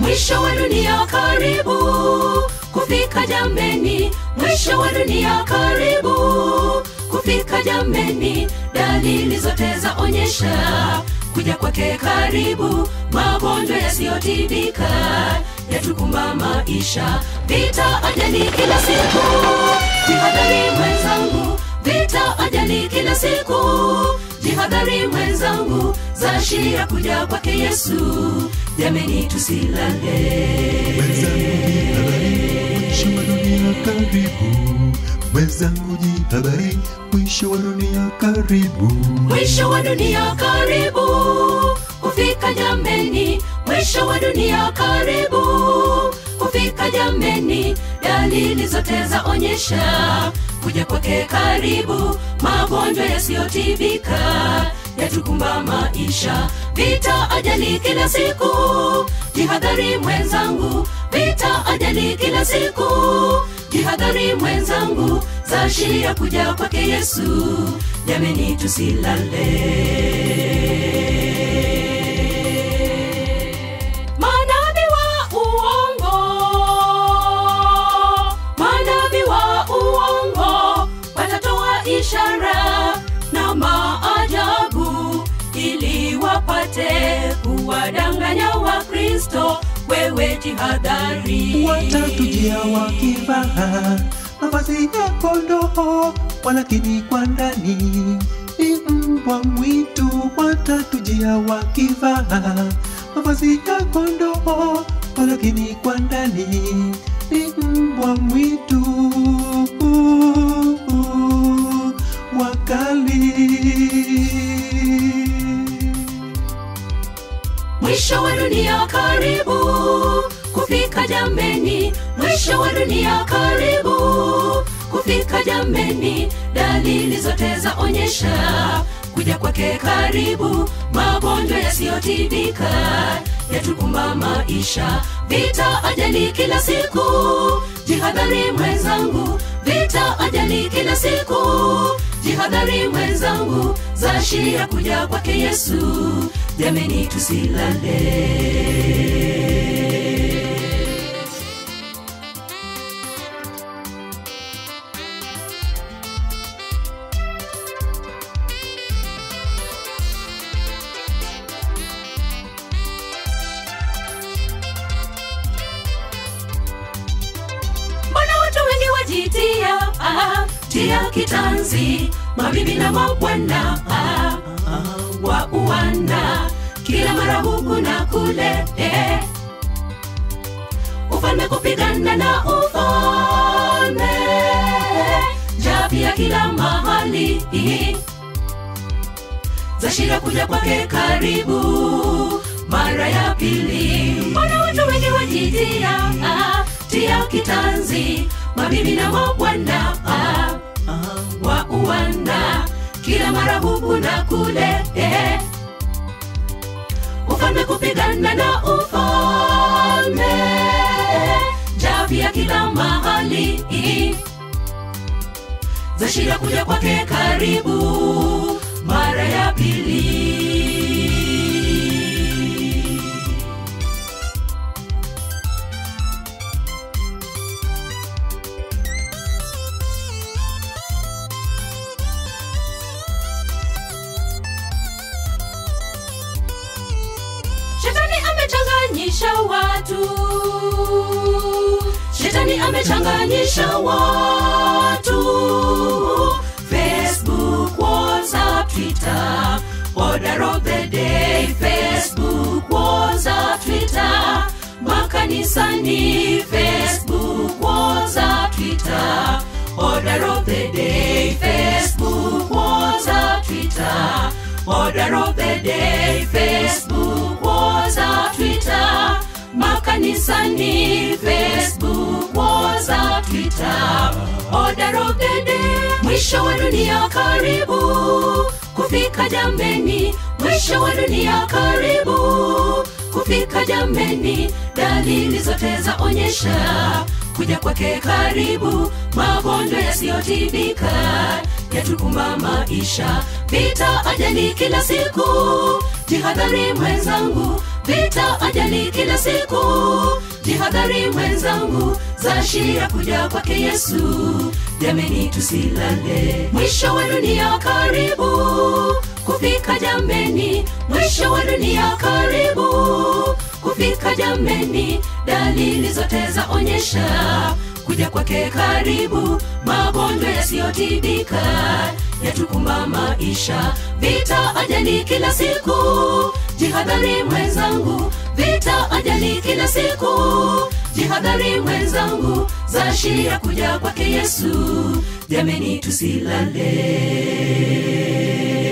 mwisho wa dunia karibu kufika jameni mwisho wa dunia karibu kufika jameni dalili zote zaonyesha kuja kwake karibu magonjwa yasiyotibika yatukumba maisha vita ajali kila siku jihadhari mwenzangu vita ajali kila siku jihadhari mwenzangu zaashiria kuja kwake yesu jameni tusilale mwisho wa dunia karibu mwenzangu jihadhari mwisho wa dunia karibu mwisho wa dunia karibu kufika jameni mwisho wa dunia karibu kufika jameni dalili zote zaonyesha kuja kwake karibu magonjwa yasiyotibika yatukumba maisha vita ajali kila siku jihadhari mwenzangu vita ajali kila siku jihadhari mwenzangu zaashiria kuja kwake yesu jameni tusilale manabii wa uongo manabii wa uongo watatoa ishara na maajabu ili wapate kuwadanganya wa kristo wewe jihadhari watatujia wakivaa mavazi ya kondoo walakini kwa ndani ni mbwa mwitu watatujia wakivaa mavazi ya kondoo walakini kwa ndani ni mbwa mwitu wakali mwisho wa dunia karibu kufika jameni mwisho wa dunia karibu kufika jameni dalili zote zaonyesha kuja kwake karibu magonjwa yasiyotibika yatukumba maisha vita ajali kila siku jihadhari mwenzangu vita ajali kila siku jihadhari mwenzangu zaashiria kuja kwake yesu jameni tusilale mbona watu wengi wajitia ah, tia kitanzi mabibi na mabwana ah, ah, wa uwana kila mara huku na kule eh. ufalme kupigana na ufalme japia kila mahali za shida kuja kwake karibu mara ya pili mbona watu wengi wajitia ah, tia kitanzi mabibi na mabwana ah, ah, wa uwana kila mara huku na kule eh. ufalme kupigana na ufalme javia kila mahali za shida kuja kwake karibu mara ya pili shetani amechanganyisha watu shetani amechanganyisha watu facebook whatsapp twitter order of the day facebook whatsapp twitter makanisani facebook whatsapp twitter order of the day facebook whatsapp twitter order of the day facebook whatsapp twitter makanisani facebook whatsapp twitter order of the day mwisho wa dunia karibu kufika jameni mwisho wa dunia karibu kufika jameni dalili zote zaonyesha kuja kwake karibu magonjwa yasiyotibika yatukumba maisha vita ajali kila siku jihadhari mwenzangu vita ajali kila siku jihadhari mwenzangu zaashia kuja kwake yesu jameni tusilale mwisho wa dunia karibu kufika jameni mwisho wa dunia karibu kufika jameni dalili zote zaonyesha kuja kwake karibu magonjwa yasiyotibika yatukumba maisha vita ajali kila siku jihadhari mwenzangu vita ajali kila siku jihadhari mwenzangu zaashia kuja kwake yesu jameni tusilale